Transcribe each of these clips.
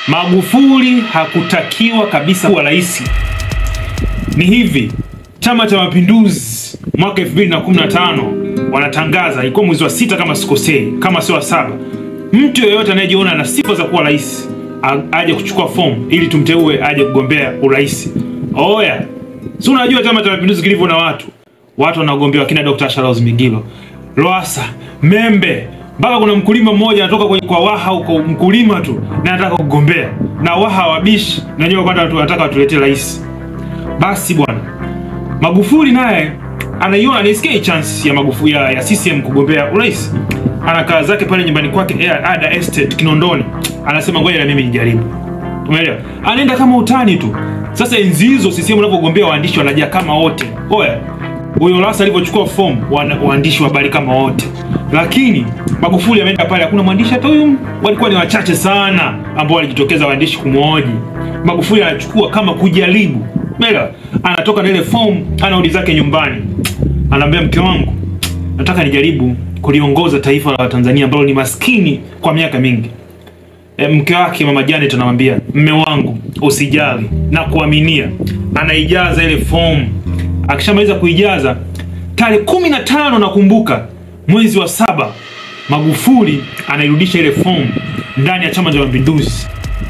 Magufuli hakutakiwa kabisa kuwa rais. Ni hivi, Chama cha Mapinduzi mwaka 2015 wanatangaza, ilikuwa mwezi wa sita kama sikosei, kama sio wa saba, mtu yeyote anayejiona ana sifa za kuwa rais a- aje kuchukua fomu ili tumteue aje kugombea urais. Oya, si unajua Chama cha Mapinduzi kilivyo na watu, watu wanaogombea wakina Dr. Charles Migilo, Lowassa, Membe, mpaka kuna mkulima mmoja anatoka kwenye kwa Waha huko, mkulima tu na anataka kugombea, na Waha wabishi na wenyewe kwanza watu wanataka watuletee rais. Basi bwana Magufuli naye anaiona anaisikia hii chance ya Magufuli ya, ya CCM kugombea urais. Anakaa zake pale nyumbani kwake Air Ada Estate Kinondoni, anasema ngoja na mimi nijaribu. Umeelewa? Anaenda kama utani tu. Sasa enzi hizo CCM unapogombea waandishi wanajaa kama wote. Oya, huyo Lowassa alivyochukua fomu wana- waandishi wa habari kama wote, lakini Magufuli ameenda pale, hakuna mwandishi hata huyu, walikuwa ni wachache sana ambao walijitokeza waandishi kumwoji. Magufuli anachukua kama kujaribu, umeelewa? Anatoka na ile fomu, anarudi zake nyumbani, anaambia mke wangu, nataka nijaribu kuliongoza taifa la Tanzania ambalo ni maskini kwa miaka mingi. E, mke wake mama Janet anamwambia mme wangu usijali na kuaminia. Anaijaza ile fomu, akishamaliza kuijaza tarehe kumi na tano nakumbuka mwezi wa saba, Magufuli anairudisha ile fomu ndani ya Chama cha Mapinduzi.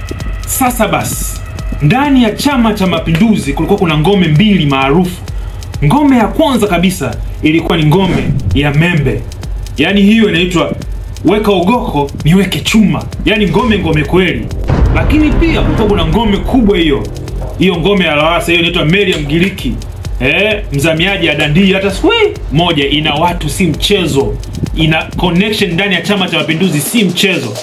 Sasa basi, ndani ya Chama cha Mapinduzi kulikuwa kuna ngome mbili maarufu. Ngome ya kwanza kabisa ilikuwa ni ngome ya Membe, yaani hiyo inaitwa weka ugoko niweke chuma, yaani ngome ngome kweli. Lakini pia kulikuwa kuna ngome kubwa hiyo hiyo ngome ya Lowassa, hiyo inaitwa Mary ya Mgiriki eh, mzamiaji ya dandia hata siku hii moja, ina watu si mchezo, ina connection ndani ya Chama cha Mapinduzi si mchezo.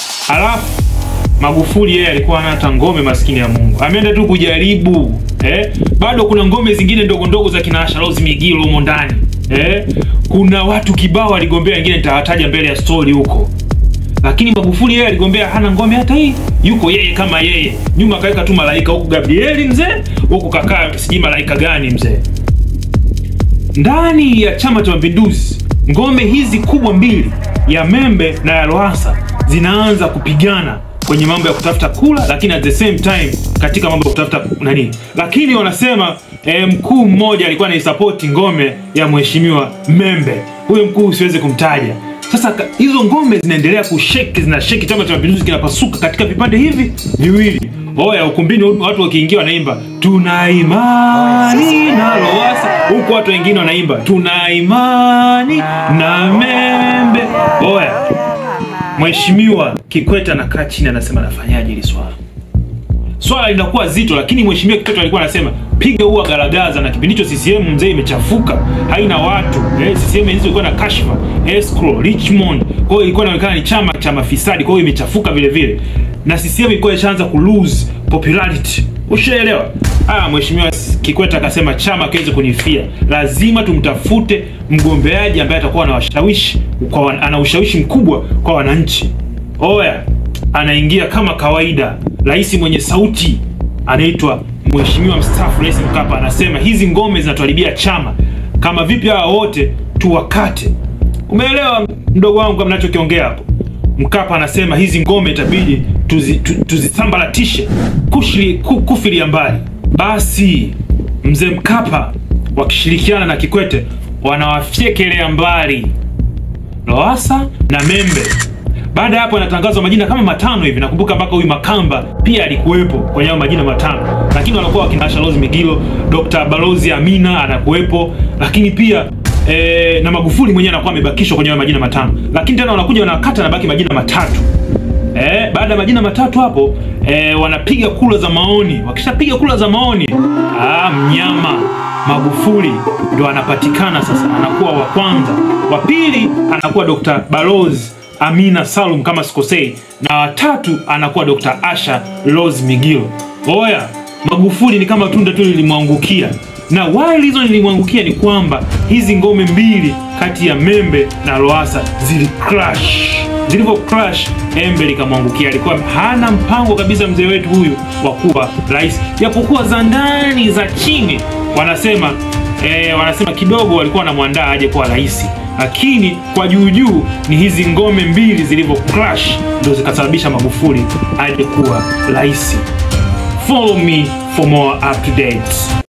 Alafu Magufuli yeye alikuwa hana hata ngome, maskini ya Mungu, ameenda tu kujaribu eh. Bado kuna ngome zingine ndogo ndogo za kina Asha Rose Migiro humo ndani eh. Kuna watu kibao aligombea, wengine nitawataja mbele ya story huko, lakini Magufuli yeye aligombea, hana ngome hata hii, yuko yeye kama yeye. Nyuma akaweka tu malaika, huku Gabrieli mzee, huku kakaa sijui malaika gani mzee. Ndani ya Chama cha Mapinduzi, ngome hizi kubwa mbili ya Membe na ya Lowassa zinaanza kupigana kwenye mambo ya kutafuta kula, lakini at the same time katika mambo ya kutafuta nani, lakini wanasema eh, mkuu mmoja alikuwa anaisapoti ngome ya mheshimiwa Membe. Huyo mkuu siwezi kumtaja. Sasa ka- hizo ngome zinaendelea kusheki, zinasheki, Chama cha Mapinduzi kinapasuka katika vipande hivi viwili. Oya, ukumbini watu wakiingia wanaimba tuna imani na Lowassa, huku watu wengine wanaimba tuna imani na Membe. Oya, Mheshimiwa Kikwete anakaa chini anasema nafanyaje hili swala? Swala linakuwa zito, lakini Mheshimiwa Kikwete alikuwa anasema piga huwa garagaza, na kipindi hicho CCM mzee imechafuka, haina watu eh, CCM hizo ilikuwa na kashfa escrow Richmond, kwa hiyo ilikuwa inaonekana ni chama cha mafisadi, kwa hiyo imechafuka vile vile, na CCM ilikuwa ishaanza ku lose popularity. Ushaelewa? Ah, Mheshimiwa Kikwete akasema chama kiweze kunifia, lazima tumtafute mgombeaji ambaye atakuwa anawashawishi kwa wan- ana ushawishi mkubwa kwa wananchi. Oya, anaingia kama kawaida, rais mwenye sauti anaitwa Mheshimiwa mstaafu Rais Mkapa, anasema hizi ngome zinatuharibia chama, kama vipi hawa wote tuwakate. Umeelewa mdogo wangu kama nachokiongea hapo? Mkapa anasema hizi ngome itabidi tuzi, tu, tuzisambaratishe kushili, ku, kufilia mbali. Basi mzee Mkapa wakishirikiana na Kikwete wanawafyekelea mbali Lowassa na Membe. Baada ya hapo yanatangazwa majina kama matano hivi. Nakumbuka mpaka huyu Makamba pia alikuwepo kwenye hayo majina matano, lakini wanakuwa wakina Asha Rose Migilo, Dr. Balozi Amina anakuwepo, lakini pia e, na Magufuli mwenyewe anakuwa amebakishwa kwenye hayo majina matano, lakini tena wanakuja wanakata na baki majina matatu. Eh, baada ya majina matatu hapo eh, wanapiga kura za maoni. Wakishapiga kura za maoni, ah, mnyama Magufuli ndo anapatikana sasa, anakuwa wa kwanza. Wa pili anakuwa Dr. Balozi Amina Salum kama sikosei, na watatu anakuwa Dr. Asha Rose Migiro. Oya, Magufuli ni kama tunda tu lilimwangukia, na why reason lilimwangukia ni kwamba hizi ngome mbili kati ya Membe na Lowassa zili crash zilivyo crash embe likamwangukia. Alikuwa hana mpango kabisa mzee wetu huyu wa kuwa rais, japokuwa za ndani za chini wanasema eh, wanasema kidogo walikuwa wanamwandaa aje kuwa rais, lakini kwa juu juu ni hizi ngome mbili zilivyo clash ndio zikasababisha Magufuli aje kuwa rais. Follow me for more up to dates.